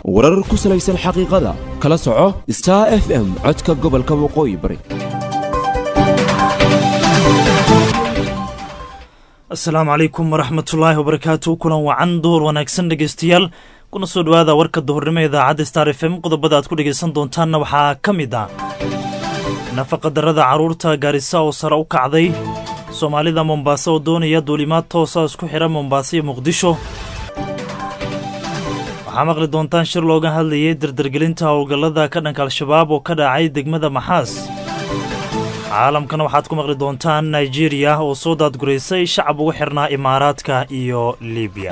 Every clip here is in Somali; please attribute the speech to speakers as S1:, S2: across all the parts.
S1: warar ku salaysan xaqiiqada kala soco star f m codka gobolka waqooyi bari
S2: asalaamu calaykum waraxmatullaahi wabarakaatu kulan wacan duhur wanaagsan dhegeystayaal kuna soo dhowaada warka duhurnimo idaacadda star f m qodobada aad ku dhegaysan doontaanna waxaa ka mid ah nafaqadarrada carruurta gaarisa oo sare u kacday soomaalida mombaaso oo doonaya duulimaad toosa isku xidha mombaaso iyo muqdisho waxaa maqli doontaan shir looga hadlayay dardargelinta howlgallada ka dhanka al-shabaab oo ka dhacay degmada maxaas caalamkana waxaad ku maqli doontaan nigeriya oo soo daadguraysay shacab ugu xidhnaa imaaraadka iyo libiya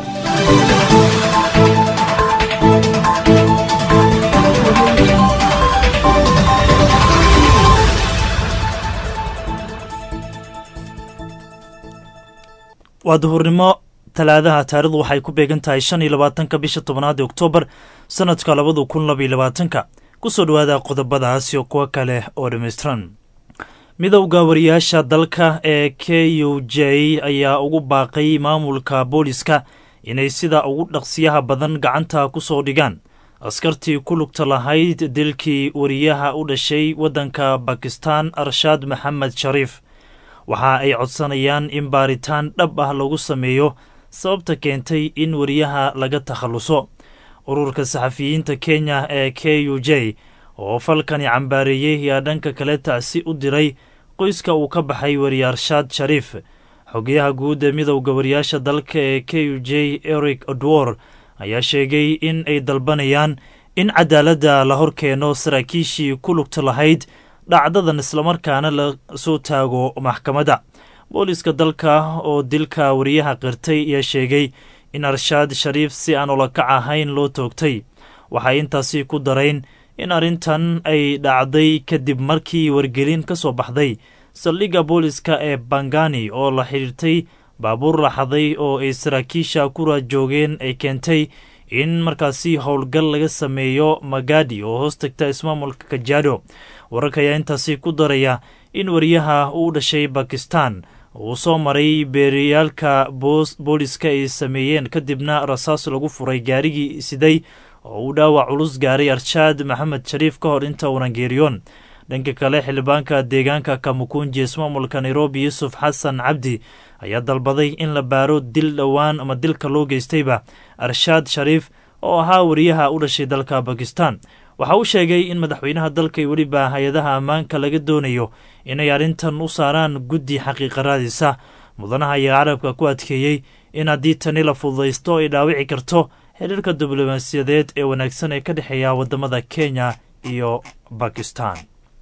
S2: waa duhurnimo talaadaha taarikhdu waxay ku beegan tahay shan iyo labaatanka bisha tobnaad ee oktoobar sannadka labadu kun labaiyo labaatanka ku soo dhowaada qodobadaas iyo kuwo kale oo dhammaystiran midowda wariyaasha dalka ee k u j ayaa ugu baaqay maamulka booliska inay sida ugu dhaqsiyaha badan gacanta ku soo dhigaan askartii ku lugta lahayd dilkii wariyaha u dhashay waddanka bakistan arshaad maxamed shariif waxa ay codsanayaan in baaritaan dhab ah lagu sameeyo sababta keentay in wariyaha laga takhalluso ururka saxafiyiinta kenya ee k u j oo falkani cambaareeyey ayaa dhanka kale tacsi u diray qoyska uu ka baxay wariyaarshaad shariif xogayaha guud ee midowda wariyaasha dalka ee k u j eric odwor ayaa sheegay in ay dalbanayaan in cadaaladda la hor keeno saraakiishii ku lugta lahayd dhacdadan islamarkaana la soo taago maxkamadda booliska dalka oo dilka wariyaha qirtay ayaa sheegay in arshaad shariif si aan ulakac ahayn loo toogtay waxay intaasi ku darayn in arrintan ay dhacday kadib markii wargelin ka soo baxday saldhigga booliska ee bangani oo la xidhiirtay baabuur laxaday oo ay saraakiisha ku raajoogeen ay keentay in markaasi howlgal laga sameeyo magadi oo hoos tagta ismaamulka kajaado wararka ayaa intaasi ku daraya in wariyaha uu dhashay bakistan uu soo maray beeriyaalka booliska ay sameeyeen kadibna rasaas lagu furay gaarigii siday oo uu dhaawac culus gaaray arshaad maxamed shariif ka hor inta uunan geeriyoon dhanka kale xildhibaanka deegaanka kamukunji ismaamulka nairobi yuusuf xasan cabdi ayaa dalbaday in la baaro dil dhowaan ama dilka loo geystayba arshaad shariif oo ahaa wariyaha u dhashay dalka bakistan waxa uu sheegay in madaxweynaha dalka iyo weliba hay-adaha ammaanka laga doonayo inay arrintan u saaraan guddi xaqiiqaraadiisa mudanaha ayaa carabka ku adkeeyey in haddii tani la fududaysto ay dhaawici karto xiriirka diblomaasiyadeed ee wanaagsan ee ka dhexeeya wadamada kenya iyo bakistan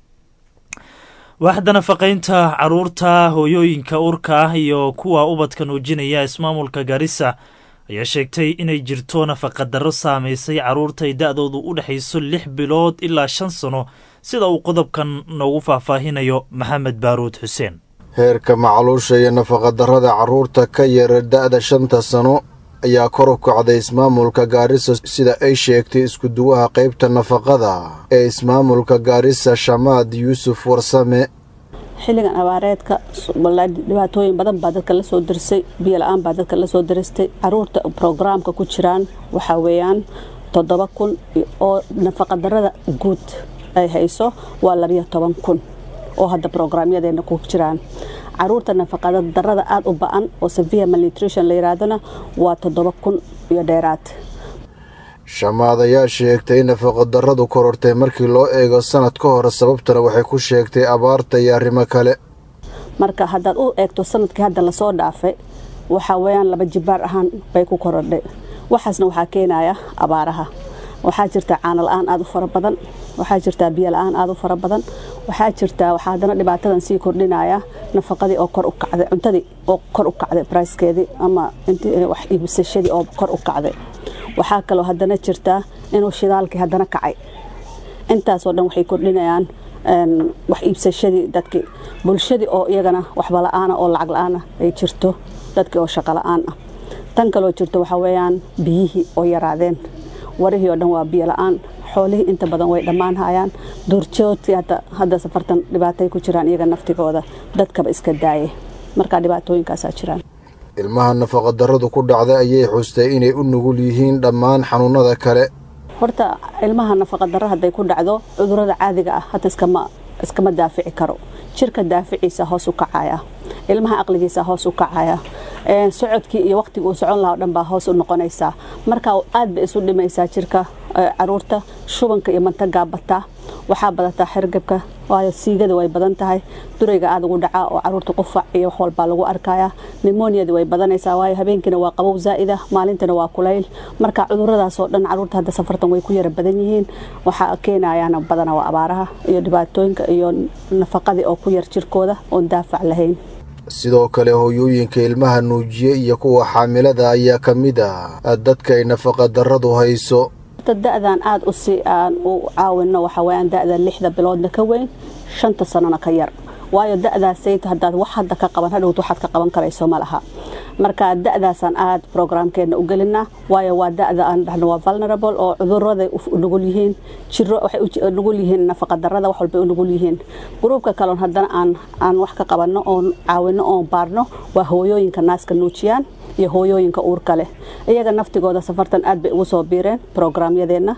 S2: waaxda nafaqaynta caruurta hooyooyinka urka ah iyo kuwa ubadka nuujinaya ismaamulka gaarisa ayaa sheegtay inay jirto nafaqadarro saamaysay carruurta ay da-doodu u dhexayso lix bilood ilaa shan sano sida uu qodobkan noogu faahfaahinayo maxamed baaruud xuseen
S3: heerka macluusha iyo nafaqadarrada carruurta ka yara da-da shanta sano ayaa kor u kacday ismaamulka gaarisa sida ay sheegtay iskuduwaha qaybta nafaqada ee ismaamulka gaarisa shamaad yuusuf warsame
S4: xilligan abaareedka dhibaatooyin badan baa dadka la soo dirsay biyo la-aan baa dadka la soo diristay caruurta brograamka ku jiraan waxaa weeyaan toddoba kun oo nafaqadarrada guud ay hayso waa labiyo toban kun oo hadda brograamyadeena ku jiraan caruurta nafaqadarrada aada u ba-an oo severe malnutrition la yidhaahdona waa toddoba kun iyo dheeraad
S3: shamaad ayaa sheegtay in nafaqadarradu korortay markii loo eego sanad ka hore sababtana waxay ku sheegtay abaarta iyo arrimo kale
S4: marka haddaad u eegto sanadkii hadda lasoo dhaafay waxaa weeyaan laba jibaar ahaan bay ku korodhay waxaasna waxaa keenaya abaaraha waxaa jirta caano la-aan aada u fara badan waxaa jirtaa biyo la-aan aada u fara badan waxaa jirtaa waxaa haddana dhibaatadan sii kordhinaya nafaqadii oo kor u kacday cuntadii oo kor u kacday brickeedii ama wax iibsashadii oo kor u kacday waxaa kaloo haddana jirtaa inuu shidaalkii haddana kacay intaasoo dhan waxay kordhinayaan wax iibsashadii dadkii bulshadii oo iyagana waxba la-aana oo lacag la-aana ay jirto dadkii oo shaqo la-aan ah tan kaloo jirto waxaa weeyaan biyihii oo yaraadeen warihii oo dhan waa biyo la-aan xoolihii inta badan way dhammaan hayaan duurjoodkii hadda safartan dhibaatay ku jiraan iyaga naftigooda dadkaba iska daaye markaa dhibaatooyinkaasaa jiraan
S3: ilmaha nafaqadarradu ku dhacday ayay xustay inay u nugul yihiin dhammaan xanuunnada kale
S4: horta ilmaha nafaqadaro hadday ku dhacdo cudurada caadiga ah hata iskama iskama daafici karo jirka daaficiisa hoos u kacaya ilmaha aqligiisa hoos u kacaya socodkii iyo waqtiga uu socon lahaa o dhan baa hoos u noqonaysaa marka aad bay isu dhimaysaa jirka caruurta shubanka iyo mantagaa bataa waxaa badataa xergabka waayo siigada way badan tahay durayga aad ugu dhacaa oo caruurta qufac iyo wax walbaa lagu arkaya nimoniada way badanaysaa waayo habeenkiina waa qabow zaa'ida maalintina waa kulayl marka cuduradaasoo dhan caruurta hadda safartan way ku yara badan yihiin waxaa keenayana badana waa abaaraha iyo dhibaatooyinka iyo nafaqadii oo ku yar jirkooda oon daafac lahayn
S3: sidoo kale hooyooyinka ilmaha nuujiye iyo kuwa xaamilada ayaa ka mid ah dadka ay nafaqadarradu hayso
S4: da-dan aada usi aan u caawino waxaa weyaan da-da lixda biloodna ka weyn shanta sanona ka yar waayo da-daasayt hadaad wax hadda ka qaban hadhowt waxaad ka qaban karayso ma laha marka da-daasaan aada brograamkeena u gelinaa waayo waa da-da aan dhahno waa vulnerable oo cuduraday nugul yihiin jiro waxay nugul yihiin nafaqadarada wax walbay u nugul yihiin gruubka kaloon haddana aan aan wax ka qabanno oon caawino oon baarno waa hooyooyinka naaska nuujiyaan iyo hooyooyinka uurka leh iyaga naftigooda safartan aad bay ugu soo biireen brograamyadeenna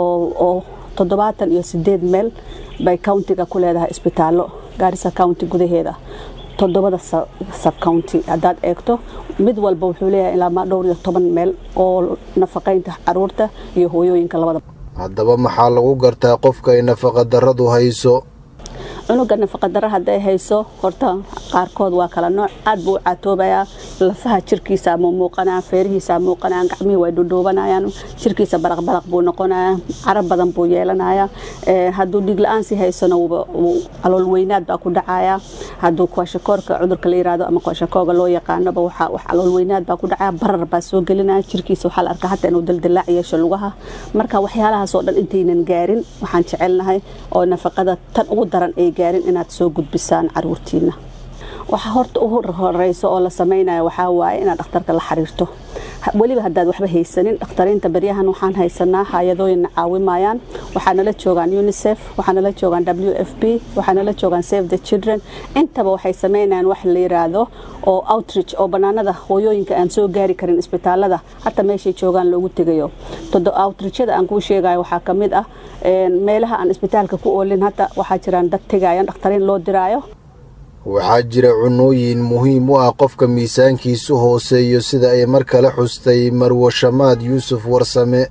S4: oo toddobaatan iyo sideed meel bay countiga ku leedahay isbitaallo gaarisa county gudaheeda toddobada subcounty haddaad eegto mid walba wuxuu leeyahay ilaa dhowr iyo toban meel oo nafaqaynta caruurta iyo hooyooyinka labada
S3: haddaba maxaa lagu gartaa qofka ay nafaqadarradu hayso
S4: cunuga nafaqadaro hadday hayso horta qaarkood waa kala nooc aad buu u caatoobayaa lafaha jirkiisa ama muuqanaya feerihiisa muuqanayaan gacmihii way dhudhuubanayaan jirkiisa baraqbaraq buu noqonaya carab badan buu yeelanaya hadduu dhiig la-aan sii haysona calool weynaad baa ku dhacaya hadduu kwashakoorka cudurka la yirahdo ama kwashakooga loo yaqaanoba waxaa wax calool weynaad baa ku dhacaya barar baa soo gelinaya jirkiisa waxaa la arkaa hataa inuu daldalaac yeesho lugaha marka waxyaalahaas oo dhan intaynan gaarin waxaan jecelnahay oo nafaqada tan ugu daran ay gaarin inaad soo gudbisaan caruurtiina waxa horta u horeyso oo la samaynayo waxaa waaye inaad dhakhtarka la xiriirto weliba haddaad waxba haysanin dhakhtariinta baryahan waxaan haysanaa hay-adooyinna caawimayaan waxaa nala joogaan unicef waxaa nala joogaan w f b waxaa nala joogaan save the children intaba waxay samaynayaan wax la yiraahdo oo outreach oo banaanada hooyooyinka aan soo gaari karin isbitaalada hata meeshay joogaan loogu tegayo outreachyada aan kuu sheegayo waxaa ka mid ah meelaha aan isbitaalka ku oolin hata waxaa jiraan dad tegayaan dhakhtariin loo diraayo
S3: waxaa jira cunooyin muhiim u ah qofka miisaankiisu hooseeyo sida ay mar kale xustay marwo shamaad yuusuf warsame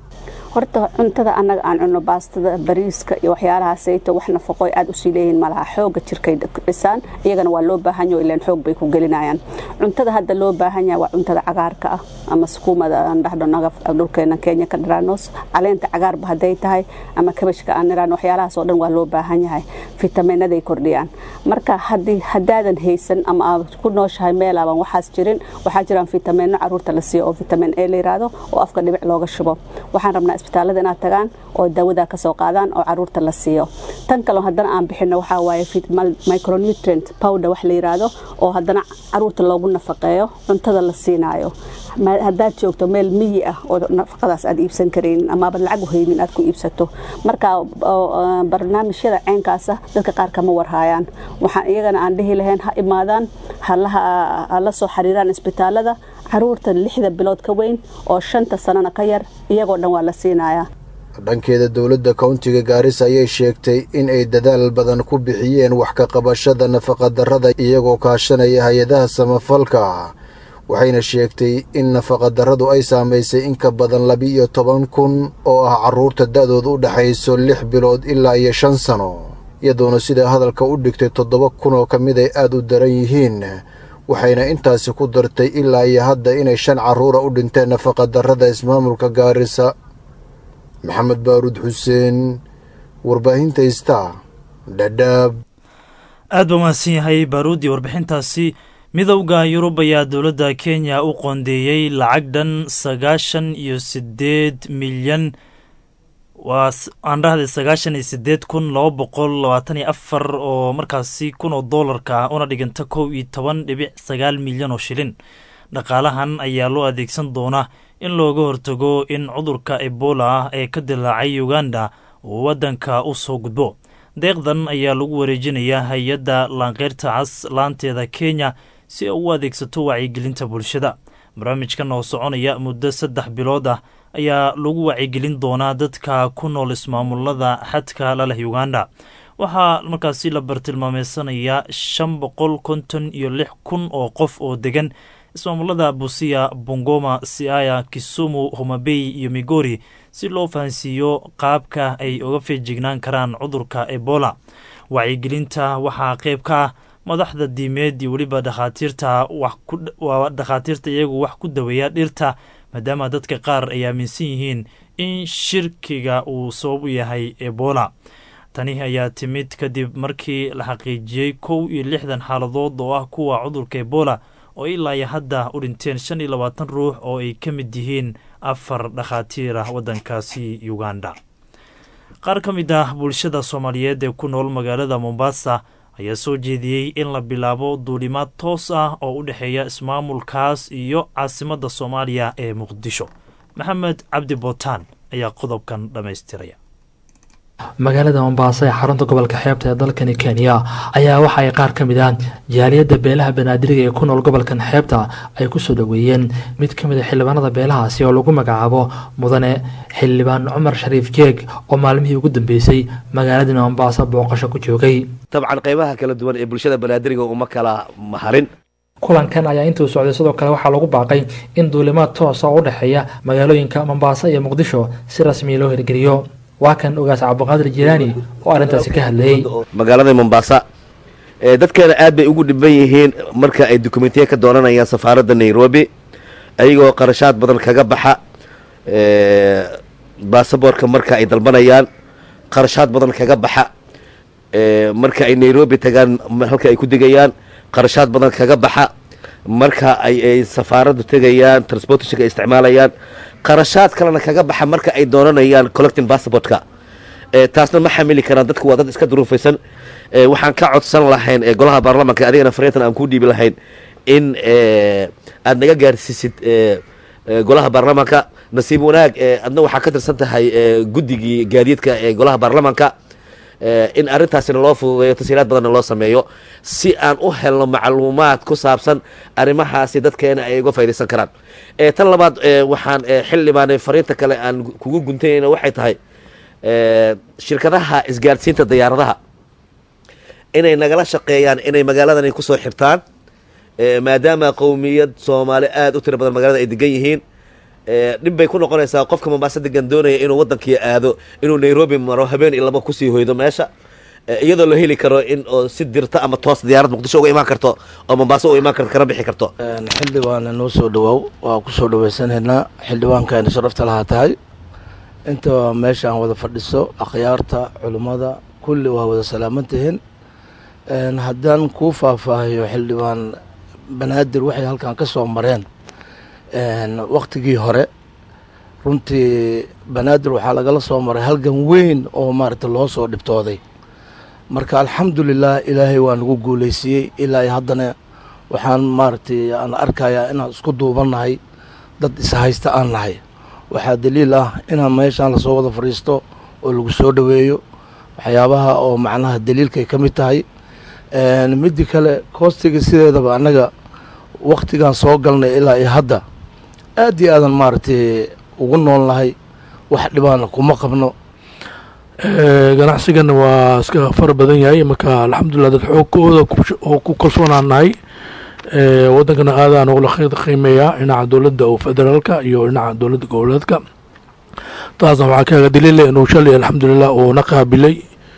S4: horta cuntada annaga aan cunno baastada bariiska iyo waxyaalahaasayto wax nafaqo aad usii leeyihin malaha xooga jirkay dhisaan iyagana waa loo baahan yaho ilaan xoog bay ku gelinayaan cuntada hadda loo baahan yahay waa cuntada cagaarka ah ama sukuumada aan dhahdo nagaf dhulkeena kenya ka dhiraanos caleenta cagaarba hadday tahay ama kabashka aan niraan waxyaalahaas oo dhan waa loo baahan yahay fitamiinaday kordhiyaan marka haddii haddaadan haysan ama aad ku nooshahay meelaaban waxaas jirin waxaa jiraan fitamiino caruurta la siiyo oo vitamin a la yiraahdo oo afka dhibic looga shubo waxaan rabnaa isbitaalada inaad tagaan oo daawada ka soo qaadaan oo caruurta la siiyo tan kale haddana aan bixino waxaa waaye micronutrient powder wax la yiraahdo oo haddana caruurta loogu nafaqeeyo cuntada la siinaayo haddaad joogto meel miyi ah oo nafaqadaas aad iibsan karaynin amaaba lacag u haynin aad ku iibsato marka barnaamijyada ceenkaasa dadka qaar kama warhaayaan waxaan iyagana aan dhihi lahayn ha imaadaan ha la soo xiriiraan isbitaalada caruurta lixda bilood ka weyn oo shanta sanana ka yar iyagoo dhan waa la siinayaa
S3: dhankeeda dowladda kowntiga gaarisa ayay sheegtay in ay dadaal badan ku bixiyeen wax ka qabashada nafaqadarrada iyagoo kaashanaya hay-adaha samafalka waxayna sheegtay in nafaqadarradu ay saamaysay in ka badan laba-iyo toban kun oo ah carruurta da-dooda u dhexayso lix bilood ilaa iyo shan sano iyadoona sidaa hadalka u dhigtay toddoba kun oo ka mid ay aad u daran yihiin waxayna intaasi ku dartay ilaa iyo hadda inay shan carruura u dhinteen nafaqadarrada ismaamulka gaarisa maxamed baaruud xuseen warbaahinta ista dhadhaab
S2: aad ba mahadsan yahay baaruud iyo warbixintaasi midowda yurub ayaa dowladda kenya u qoondeeyey lacag dhan sagaashan iyo sideed milyan waa aan dhahday sagaashan iyo sideed kun laba boqol labaatan iyo afar oo markaasi kun oo doolarka ah una dhiganta kow iyo toban dhibic sagaal milyan oo shilin dhaqaalahan ayaa loo adeegsan doonaa in looga hortago in cudurka ebola ah ee ka dilaacay uganda uu waddanka u soo gudbo deeqdan ayaa lagu wareejinayaa hay-adda laanqeyrta cas laanteeda kenya si ay u adeegsato wacyigelinta bulshada barnaamijkan oo soconaya muddo saddex bilood ah ayaa lagu wacyigelin doonaa dadka ku nool ismaamulada xadka laleh uganda waxaa markaasi la bartilmaameysanayaa shan boqol konton iyo lix kun oo qof oo degan ismaamulada busia bongoma siaya kisumu homabey iyo migori si loo fahansiiyo qaabka ay uga feejignaan karaan cudurka ebola wacyigelinta waxaa qayb ka ah madaxda diimeed iyo weliba dhakhaatiirta waa dhakhaatiirta iyagu wax ku daweeya dhirta maadaama dadka qaar ay aaminsan yihiin in shirkiga uu sabab u yahay ebola tani ayaa timid kadib markii la xaqiijiyey kow iyo lixdan xaaladood oo ah kuwa cudurka ebola oo ilaa iyo hadda u dhinteen shan iyo labaatan ruux oo ay ka mid yihiin afar dhakhaatiir ah waddankaasi uganda qaar ka mid ah bulshada soomaaliyeed ee ku nool magaalada mombasa ayaa soo jeediyey in la bilaabo duulimaad toos ah oo u dhexeeya ismaamulkaas iyo caasimadda soomaaliya ee muqdisho maxamed cabdi bootaan ayaa qodobkan dhammaystiraya
S5: magaalada mombaaso ee xarunta gobolka xeebta ee dalkani kenya ayaa waxa ay qaar ka mid ah jaaliyadda beelaha banaadiriga ee ku nool gobolkan xeebta ay kusoo dhoweeyeen mid ka mid a xildhibaanada beelahaasi oo lagu magacaabo mudane xildhibaan cumar shariif jeeg oo maalmihii ugu dambeysay magaaladani mombaaso booqasho ku joogay
S6: dabcan qaybaha kala duwan ee bulshada banaadiriga uma kala maharin
S5: kulankan ayaa intuu socday sidoo kale waxaa lagu baaqay in duulimaad toosa oo u dhexeeya magaalooyinka mombaaso iyo muqdisho si rasmiya loo hirgeliyo waa kan ogaas cabdiqaadir jilaani oo arrintaasi ka hadlayey
S6: magaalada mombaasa dadkeena aad bay ugu dhiban yihiin marka ay dokumentiya ka doonanayaan safaaradda nairobi ayagoo qarashaad badan kaga baxa baasaboorka marka ay dalbanayaan qarashaad badan kaga baxa marka ay nairobi tagaan halka ay ku degayaan qarashaad badan kaga baxa marka ay safaaraddu tegayaan transportationka ay isticmaalayaan qarashaad kalena kaga baxa marka ay doonanayaan collecting passportka taasna ma xamili karaan dadku waa dad iska duruufaysan waxaan ka codsan lahayn golaha baarlamanka adigana fariintan aan kuu dhiibi lahayn in aad naga gaarsiisid golaha baarlamanka nasiib wanaag adna waxaa ka tirsan tahay guddigii gaadiidka ee golaha baarlamanka in arrintaasina loo fududeeyo tasiilaad badanna loo sameeyo si aan u helno macluumaad ku saabsan arrimahaasi dadkeena ay uga faydaysan karaan tan labaad waxaan xildhibaanay fariinta kale aan kugu guntanayna waxay tahay shirkadaha isgaadhsiinta diyaaradaha inay nagala shaqeeyaan inay magaaladan kusoo xirtaan maadaama qowmiyad soomaali aada u tiro badan magaalada ay degan yihiin dhib bay ku noqonaysaa qofka mombaaso degan doonaya inuu waddankii aado inuu nairobi maro habeen iyo laba kusii hoydo meesha iyadoo la heli karo in oo si dirta ama toos diyaarad muqdisho uga imaan karto oo mombaaso uga imaan karto kana bixi karto
S7: xildhibaana noo soo dhawaaw waa kusoo dhaweysanaynaa xildhibaankaayna sharafta lahaa tahay inta meeshaan wada fadhiso akhyaarta culimmada kulli waa wada salaaman tihiin haddaan kuu faahfaahiyo xildhibaan banaadir waxay halkan ka soo mareen waktigii hore runtii banaadir waxaa lagala soo maray halgan weyn oo maaragta loo soo dhibtooday marka alxamdulilah ilaahay waa nagu guulaysiiyey ilaa haddana waxaan maaragtay aan arkayaa inaan isku duubannahay dad ishaysta aan nahay waxaa daliil ah inaan meeshaan lasoo wada fadhiisto oo lagu soo dhoweeyo waxyaabaha oo macnaha daliilkay ka mid tahay middi kale koostiga sideedaba annaga waktigaan soo galnay ilaa iyo hadda aad iyo aadan maaragtay ugu nool nahay wax dhibaana kuma qabno
S8: ganacsigana waa iska fara badan yahay marka alxamdulilah dad xoogkooda oo ku kalsoonaan nahay wadankana aadaan ugula qiimeeyaa dhinaca dowladda oo federaalka iyo dhinaca dowladda goboleedka taasna waxaa kaaga daliila inuu shalay alxamdulilah uu na qaabilay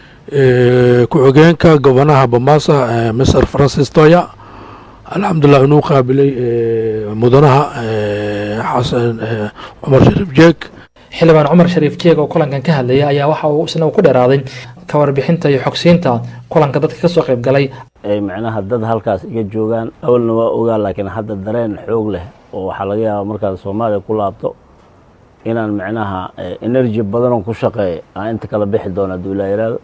S8: ku-xigeenka gobanaha bamasa mr francis toya alxamdulilah inuu qaabilay mudanaha xasan cumar shariif jeeg
S5: xildhibaan cumar shariif jeeg oo kulankan ka hadlaya ayaa waxa uu isna ku dheeraaday ka warbixinta iyo xogsiinta kulanka dadka kasoo qayb galay
S9: ay macnaha dad halkaas iga joogaan awalna waa ogaa laakiin hadda dareen xoog leh oo waxaa laga yaabaa markaan soomaaliya ku laabto inaan macnaha energy badanoo ku shaqeeya aan inta kala bixi doona hadduu ilaa yiraahdo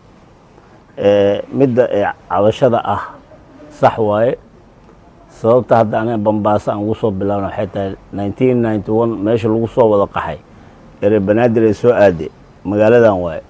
S9: midda cabashada ah sax waaye sababta hadda aniga bambaaso aan ugu soo bilaabna waxay tahay nineteen ninety one meesha lagu soo wada qaxay ere banaadir ay soo aade magaaladan waaye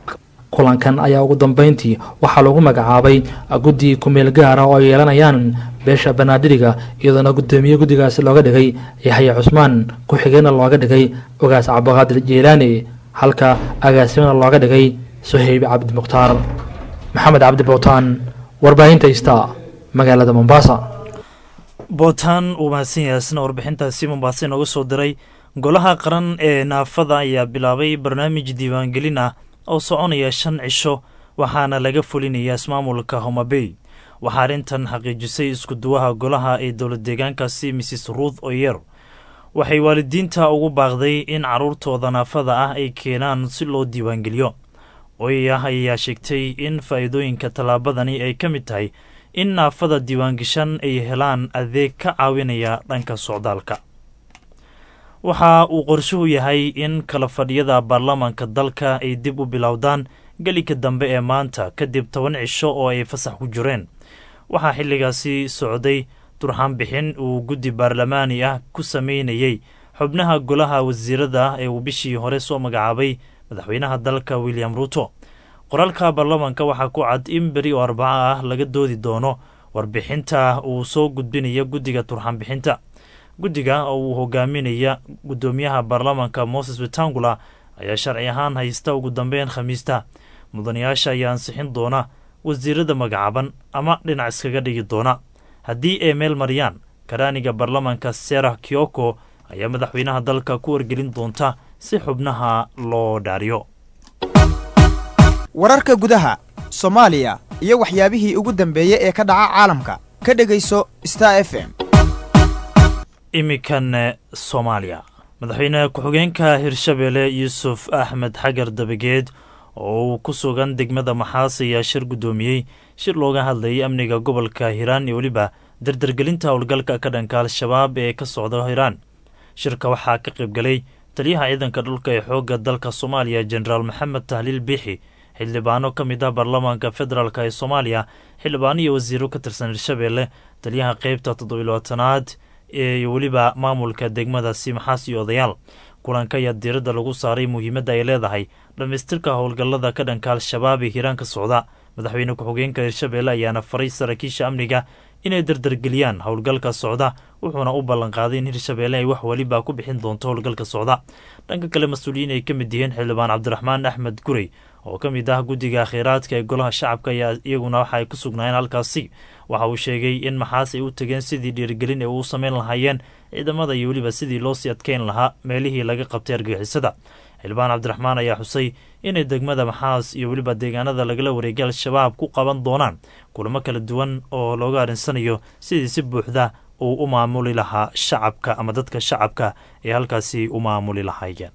S5: kulankan ayaa ugu dambeyntii waxaa lagu magacaabay guddi kumeel gaara oo ay yeelanayaan beesha banaadiriga iyadoona guddoomiye guddigaasi looga dhigay yaxya cusmaan ku-xigeenna looga dhigay ogaas cabdiqaadir jeelaani halka agaasimana looga dhigay suhayb cabdi mukhtaar maxamed cabdi bowtaan warbaahinta ista magaalada mombasa
S2: bootaan uu mahadsan yahay isna warbixintaasi mombaaso inooga soo diray golaha qaran ee naafada ayaa bilaabay barnaamij diiwaangelin ah oo soconaya shan cisho waxaana laga fulinaya ismaamulka homabey waxaa arrintan xaqiijisay iskuduwaha golaha ee dowlad deegaankaasi mrs ruuth oyer waxay waalidiinta ugu baaqday in carruurtooda naafada ah ay keenaan si loo diiwaangeliyo oyah ayaa sheegtay in faa'iidooyinka tallaabadani ay ka mid tahay in naafada diiwaangashan ay helaan adeeg ka caawinaya dhanka socdaalka waxa uu qorshuhu yahay in kala fadhiyada baarlamaanka dalka ay dib u bilowdaan gelika dambe ee maanta kadib toban cisho oo ay fasax ku jireen waxaa xilligaasi socday turxaan bixin uu guddi baarlamaani ah ku sameynayey xubnaha golaha wasiirada ee uu bishii hore soo magacaabay madaxweynaha dalka william ruuto qoraalka baarlamaanka waxaa ku cad in beri oo arbaco ah laga doodi doono warbixinta uu soo gudbinaya guddiga turxaan bixinta guddiga oo uu hogaaminaya guddoomiyaha baarlamaanka moses wetangula ayaa sharci ahaan haysta ugu dambeyn khamiista mudanayaasha ayaa ansixin doona wasiirada magacaaban ama dhinac iskaga dhigi doona haddii ay meel mariyaan karaaniga baarlamaanka serah kioko ayaa madaxweynaha dalka ku wargelin doonta si xubnaha loo dhaariyo
S10: wararka gudaha soomaaliya iyo waxyaabihii ugu dambeeyey ee ka dhaca caalamka ka dhegayso star f m
S2: imikan soomaaliya madaxweyne ku-xigeenka hirshabeelle yuusuf axmed xagar dabageed oo uu ku sugan degmada maxaas ayaa shir guddoomiyey shir looga hadlayay amniga gobolka hiiraan iyo weliba dardargelinta howlgalka ka dhanka al-shabaab ee ka socda hiiraan shirka waxaa ka qaybgalay taliyaha ciidanka dhulka ee xoogga dalka soomaaliya jenaraal maxamed tahliil biixi xildhibaano ka mid ah baarlamaanka federaalk ee soomaaliya xildhibaano iyo wasiiro ka tirsan hirshabeelle taliyaha qeybta toddobilabaatanaad iyo weliba maamulka degmadaasi maxaas iyo odayaal kulanka ayaa diiradda lagu saaray muhiimadda ay leedahay dhammaystirka howlgallada ka dhanka al-shabaab ee hiiraan ka socda madaxweyne ku-xigeenka hirshabeelle ayaana faray saraakiisha amniga inay dardargeliyaan howlgalka socda wuxuuna u ballanqaaday in hirshabeelle ay wax weliba ku bixin doonto howlgalka socda dhanka kale mas-uuliyiin ay ka mid yihiin xildhibaan cabdiraxmaan axmed gurey oo ka mid ah guddiga kheyraadka ee golaha shacabka ayaa iyaguna waxa ay ku sugnaayeen halkaasi waxa uu sheegay in maxaas ay u tegeen sidii dhiirigelin ay uu samayn lahaayeen ciidamada iyo weliba sidii loo sii adkeyn lahaa meelihii laga qabtay argagixisada xildhibaan cabdiraxmaan ayaa xusay inay degmada maxaas iyo weliba deegaanada lagala wareegay al-shabaab ku qaban doonaan kulamo kala duwan oo looga arinsanayo sidii si buuxda uu u maamuli lahaa shacabka ama dadka shacabka ee halkaasi u maamuli lahaayeen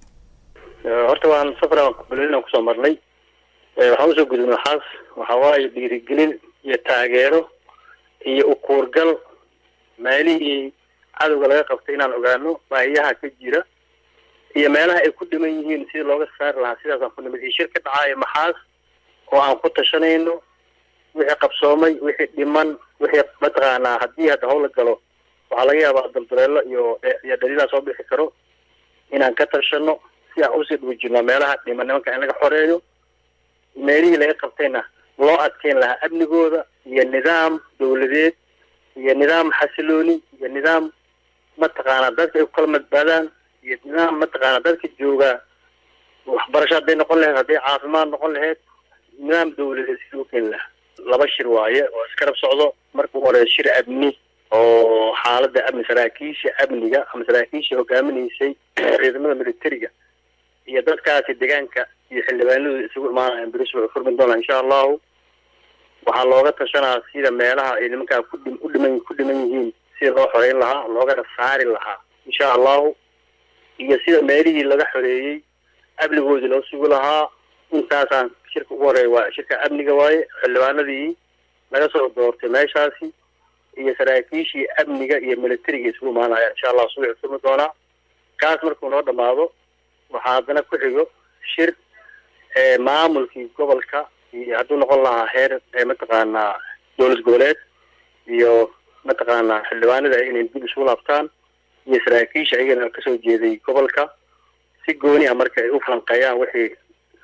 S11: horta waan safar balina kusoo marnay waxaan usoo gudubnay maxaas waxaa waaye dhiirigelin iyo taageero iyo ukuurgal meelihii cadowga laga qabtay inaan ogaano baahiyaha ka jira iyo meelaha ay ku dhiman yihiin sidii looga saari lahaa sidaasaan ku nimid iyo shir ka dhacaayo maxaas oo aan ku tashanayno wixii qabsoomay wixii dhiman wixii mataqaanaa haddii hadda howla galo waxaa laga yaabaa dalduleelo iyo iyo dhaliilaa soo bixi karo inaan ka tashano si aan usii dhuujino meelaha dhiman nimanka in laga xoreeyo meelihii laga qabtayna loo adkeyn lahaa amnigooda iyo nidaam dawladeed iyo nidaam xasilooni iyo nidaam mataqaanaa dadka ay ku kala madbaadaan iyo nidaam mataqaanaa dadka joogaa waxbarasho hadday noqon lahayd hadday caafimaad noqon lahayd nidaam dawladeed si loo keeni lahaa laba shir waaye oo iskarab socdo marka u horeeya shir amni oo xaaladda amni saraakiisha amniga ama saraakiisha hogaaminaysay ciidamada militariga iyo dadkaasi deegaanka iyo xildhibaanadu isugu imaanayaan beris wuxuu furmi doonaa insha allahu waxaa looga tashanaa sida meelaha ay nimankaa kudhi u dhiman ku dhiman yihiin sida loo xoreyn lahaa loogana saari lahaa insha allahu iyo sida meelihii laga xoreeyey amnigoodii loo sugi lahaa intaasaan shirka ugu horeeya waa shirka amniga waaye xildhibaanadii laga soo doortay meeshaasi iyo saraakiishii amniga iyo militariga isugu imaanayaan insha allah subaxi furmi doonaa kaas markuu noo dhamaado waxaa haddana ku xigo shir maamulkii gobolka iyo hadduu noqon lahaa heer mataqaanaa dowlad goboleed iyo mataqaanaa xildhibaanada inay dib isugu laabtaan iyo saraakiisha ayagana kasoo jeeday gobolka si gooni ah marka ay u falanqeeyaan wixii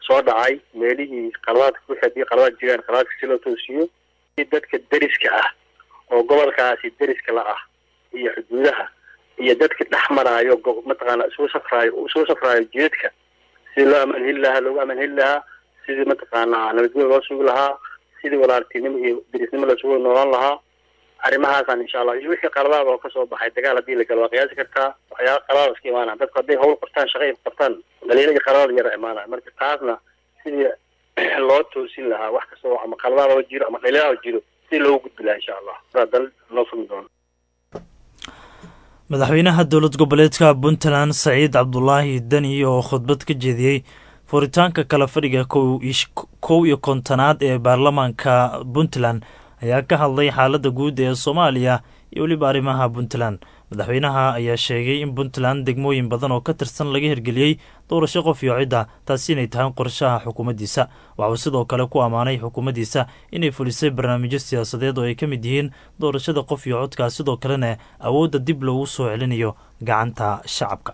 S11: soo dhacay meelihii qaladaadka wixii haddii qaladaad jiraan qaladaadka si loo toosiyo si dadka deriska ah oo gobolkaasi deriska la ah iyo xuduudaha iyo dadka dhex maraayo go- mataqaana isugu safraayo isugu safraayo jidadka sidii loo amaan heli lahaa loogu amaan heli lahaa sidii mataqaanaa nabadgelyo loo sugi lahaa sidii walaaltinimo iyo derisnimo lasugu noolaan lahaa arrimahaasaan insha allah iyo wixii qaladaad oo kasoo baxay dagaal haddii la galo waa qiyaasi kartaa waxyaaba qaladaad iska imaanaya dadku hadday hawl qabtaan shaqa ay qabtaan dhalinyaro iyo qaladaad yara imaanaya marka taasna sidii loo toosin lahaa wax kasta oo ama qaladaad oo jiro ama dhalinyaro oo jiro sidii loogu gudbi lahaa insha allah sidaa dal noo fumi doono
S2: madaxweynaha dowlad goboleedka puntland saciid cabdulaahi deni oo khudbad ka jeediyey furitaanka kala fadhiga kow ish- kow iyo kontonaad ee baarlamaanka puntland ayaa ka hadlay xaaladda guud ee soomaaliya iyo weliba arrimaha puntland madaxweynaha ayaa sheegay in puntland degmooyin badan oo ka tirsan laga hirgeliyey doorasho qof iyo cidda taasi inay tahay qorshaha xukuumaddiisa waxauu sidoo kale ku ammaanay xukuumaddiisa inay fulisay barnaamijyo siyaasadeed oo ay ka mid yihiin doorashada qof iyo codka sidoo kalena awoodda dib loogu soo celinayo gacanta shacabka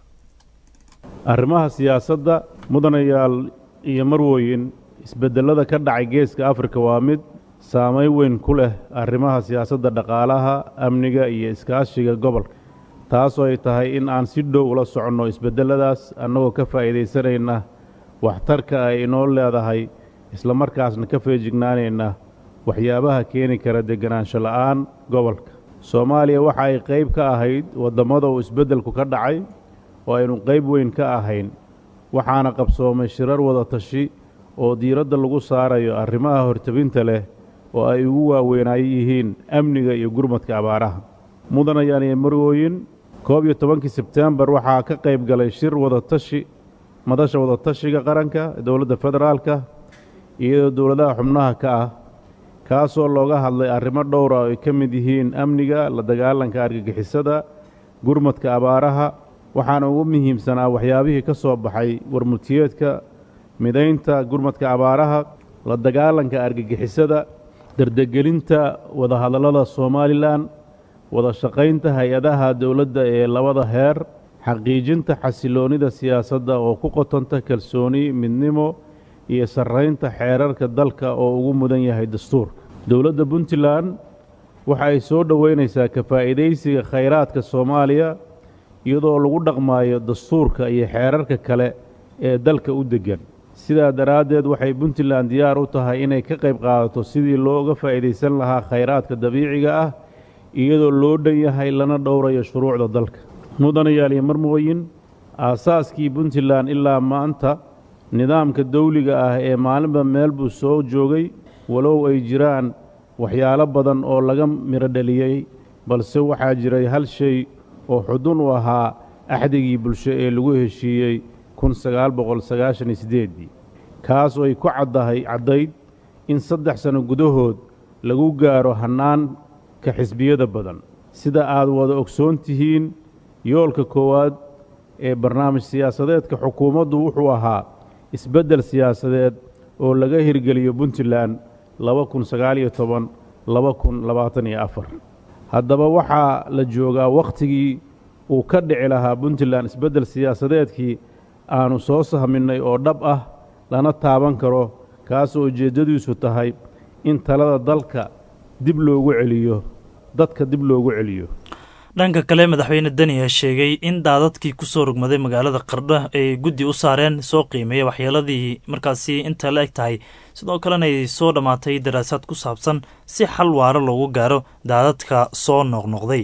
S12: arrimaha siyaasadda mudanayaal iyo marwooyin isbeddellada ka dhacay geeska afrika waa mid saamayn weyn ku leh arrimaha siyaasadda dhaqaalaha amniga iyo iskaashiga gobolka taasoo ay tahay in aan si dhow ula soconno isbeddelladaas annagoo ka faa'iidaysanayna waxtarka ay inoo leedahay islamarkaasna ka feejignaanayna waxyaabaha keeni kara deganaansho la'aan gobolka soomaaliya waxa ay qayb ka ahayd waddammada uu isbeddelku ka dhacay oo aynu qayb weyn ka ahayn waxaana qabsoomay shirar wada tashi oo diiradda lagu saarayo arrimaha hortebinta leh oo ay ugu waaweynaayo yihiin amniga iyo gurmadka abaaraha mudanayaan iyo marwooyin koob iyo tobankii sebtembar waxaa ka qayb galay shir wadatashi madasha wadatashiga qaranka ee dowladda federaalka iyadoo dowladaha xubnaha ka ah kaasoo looga hadlay arrimo dhowra oo ay ka mid yihiin amniga la dagaalanka argagixisada gurmadka abaaraha waxaana ugu muhiimsanaa waxyaabihii ka soo baxay warmultiyeedka midaynta gurmadka abaaraha la dagaalanka argagixisada dardegelinta wadahadallada somalilan wada shaqaynta hay-adaha dowladda ee labada heer xaqiijinta xasiloonnida siyaasadda oo ku qotanta kalsooni midnimo iyo sarraynta xeerarka dalka oo ugu mudan yahay dastuurka dowladda puntland waxa ay soo dhoweynaysaa ka faa'iidaysiga khayraadka soomaaliya iyadoo lagu dhaqmaayo dastuurka iyo xeerarka kale ee dalka u deggan sidaa daraaddeed waxay puntland diyaar u tahay inay ka qayb qaadato sidii looga faa'iidaysan lahaa khayraadka dabiiciga ah iyadoo loo dhan yahay lana dhowrayo shuruucda dalka mudanayaal iyo marmooyin aasaaskii puntland ilaa maanta nidaamka dawliga ah ee maalinba meel buu soo joogay walow ay jiraan waxyaalo badan oo laga midho dhaliyey balse waxaa jiray hal shay oo xudun u ahaa axdigii bulsho ee lagu heshiiyey kun sagaal boqol sagaashan iyo siddeeddii kaas oo ay ku caddahay caddayd in saddex sanno gudahood lagu gaaro hannaanka xisbiyada badan sida aad wada ogsoon tihiin yoolka koowaad ee barnaamij siyaasadeedka xukuumaddu wuxuu ahaa isbeddel siyaasadeed oo laga hirgeliyo puntland laba kun sagaaliyo toban laba kun labaatan iyo afar haddaba waxaa la joogaa wakhtigii uu ka dhici lahaa puntland isbeddel siyaasadeedkii aanu soo sahminnay oo dhab ah lana taaban karo kaasoo ujeeddadiisu tahay in talada dalka dib loogu celiyo dadka dib loogu celiyo
S2: dhanka kale madaxweyne deni ayaa sheegay in daadadkii ku soo rogmaday magaalada qardho ay guddi u saareen soo qiimeeya waxyeeladii markaasi inta la eg tahay sidoo kalena ay soo dhammaatay daraasaad ku saabsan si xal waaro loogu gaaro daadadka soo noqnoqday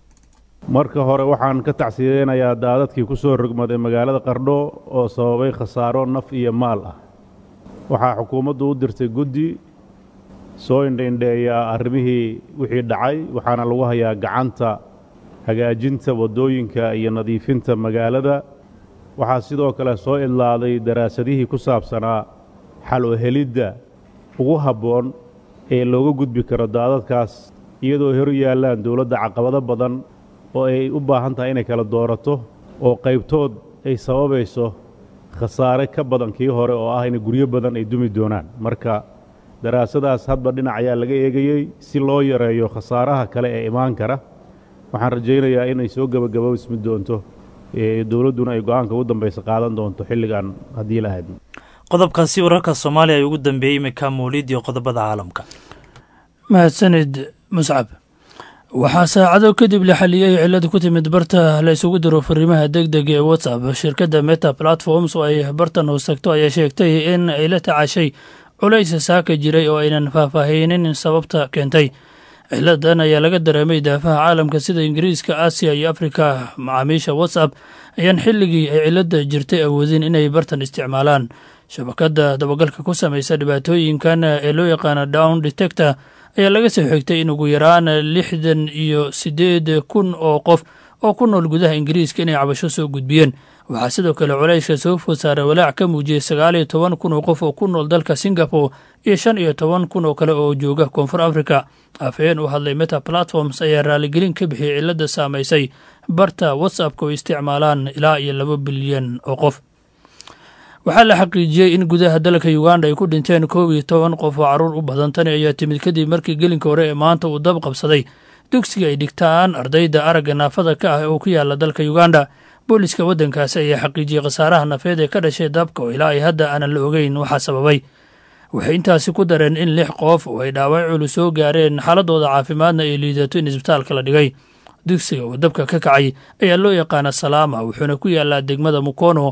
S12: marka hore waxaan ka tacsiyeynayaa daadadkii ku soo rogmaday magaalada qardho oo sababay khasaaro naf iyo maal ah waxaa xukuumaddu u dirtay guddi soo indhaindheeya arrimihii wixii dhacay waxaana lagu hayaa gacanta hagaajinta waddooyinka iyo nadiifinta magaalada waxaa sidoo kale soo idlaaday daraasadihii ku saabsanaa xal u helidda ugu habboon ee looga gudbi karo daadadkaas iyadoo hor yaallaan dowladda caqabado badan oo ay u baahan tahay inay kala doorato oo qaybtood ay sababayso khasaare ka badan kii hore oo ah in guryo badan ay dumi doonaan marka daraasadaas hadba dhinac ayaa laga eegayey si loo yareeyo khasaaraha kale ee imaan kara waxaan rajaynayaa inay soo gebagaboismi doonto dowladduna ay go-aanka ugu dambaysa qaadan doonto xilligan haddii la hadmo
S2: qodobkaasi wararka soomaaliya ay ugu dambeeyey imika mawlid iyo qodobada caalamka
S13: mahadsanid muscab waxaa saacado kadib la xaliyey cilad ku timid barta la isugu diro fariimaha deg deg ee whatsapp shirkadda meta platforms oo ay bartan hoostagto ayaa sheegtay in ay la tacashay culays saaka jiray oo aynan faahfaahinin sababta keentay ciladan ayaa laga dareemay daafaha caalamka sida ingiriiska aasiya iyo afrika macaamiisha whatsapp ayaan xilligii ay cilada jirtay awoodin inay bartan isticmaalaan shabakadda dabagalka ku samaysa dhibaatooyinkan ee loo yaqaano down detector ayaa laga soo xigtay in ugu yaraan lixdan iyo siddeed kun oo qof oo ku nool gudaha ingiriiska inay cabasho soo gudbiyeen waxaa sidoo kale culayska soo food saara walaac ka muujiyey sagaal iyo toban kun oo qof oo ku nool dalka singapore iyo shan iyo toban kun oo kale oo jooga koonfur africa afhayeen u hadlay meta platforms ayaa raaligelin ka bixiyey cilada saamaysay barta whatsappka oo isticmaalaan ilaa iyo laba bilyan oo qof waxaa la xaqiijiyey in gudaha dalka uganda ay ku dhinteen koob iyo toban qof oo carruur u badan tani ayaa timid kadib markii gelinka hore ee maanta uu dab qabsaday dugsiga ay dhigtaan ardayda aragga naafada ka ah oo ku yaala dalka uganda booliska waddankaasi ayaa xaqiijiyey khasaaraha nafeed ee ka dhashay dabka oo ilaa ay hadda aanan la ogeyn waxaa sababay waxay intaasi ku dareen in lix qof oo ay dhaawac culus soo gaareen xaaladooda caafimaadna ay liidato in isbitaalka la dhigay dugsiga oo dabka ka kacay ayaa loo yaqaana salaama wuxuuna ku yaalaa degmada mukono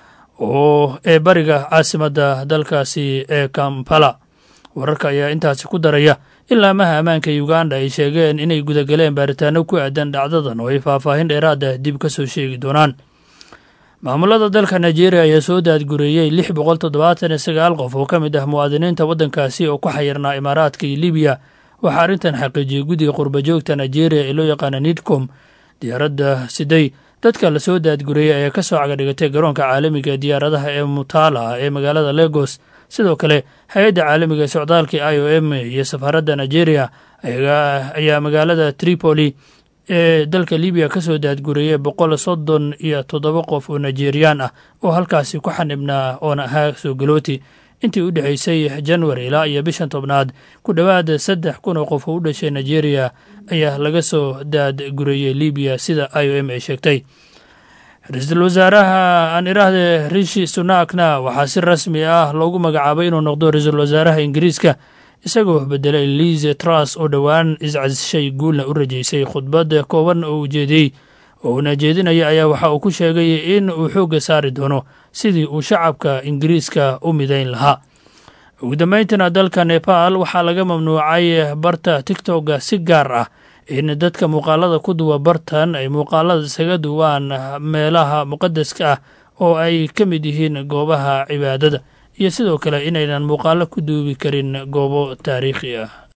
S13: oo ee bariga caasimadda dalkaasi ee kampala wararka ayaa intaasi ku daraya in laamaha ammaanka uganda ay sheegeen inay gudagaleen baaritaano ku aadan dhacdadan oo ay faahfaahin dheeraada dib ka soo sheegi doonaan maamulada dalka nigeria ayaa soo daadgureeyey lix boqol toddobaatan iyo sagaal qof oo ka mid ah muwaadiniinta waddankaasi oo ku xayirnaa imaaraadka iyo libiya waxaa arrintan xaqiijiyey guddiga qurbajoogta nigeria ee loo yaqaana nidcom diyaaradda siday dadka la soo daadgureeyey ayaa ka soo cagadhigatay garoonka caalamiga ee diyaaradaha ee mutala ee magaalada legos sidoo kale hay-adda caalamiga ee socdaalka i o m iyo safaaradda nigeria ayaa magaalada tripoli ee dalka libiya ka soo daadgureeyey boqol soddon iyo toddoba qof oo nigeriyaan ah oo halkaasi ku xanibnaa oona ahaa soo galooti intii u dhexaysay januari ilaa iyo bishan tobnaad ku dhowaad saddex kun oo qof oo u dhashay nigeria ayaa laga soo daadgureeyey libiya sida i o m ay sheegtay ra-iisul wasaaraha aan iraahde rishi sunakna waxaa si rasmi ah loogu magacaabay inuu noqdo ra-iisul wasaaraha ingiriiska isagoo bedelay lize truss oo dhowaan iscasishay guulna u rajeysay khudbad kooban oo ujeediyey oo uuna jeedinaya ayaa waxa uu ku sheegay in uu xoogga saari doono sidii uu shacabka ingiriiska u midayn lahaa ugu dambayntiina dalka nepal waxaa laga mamnuucay barta tigtokga si gaar ah in dadka muuqaalada ku duwa bartan ay muuqaalada isaga duwaan meelaha muqadaska ah oo ay ka mid yihiin goobaha cibaadada iyo sidoo kale inaynan muuqaalo ku duubi karin goobo taariikhi ah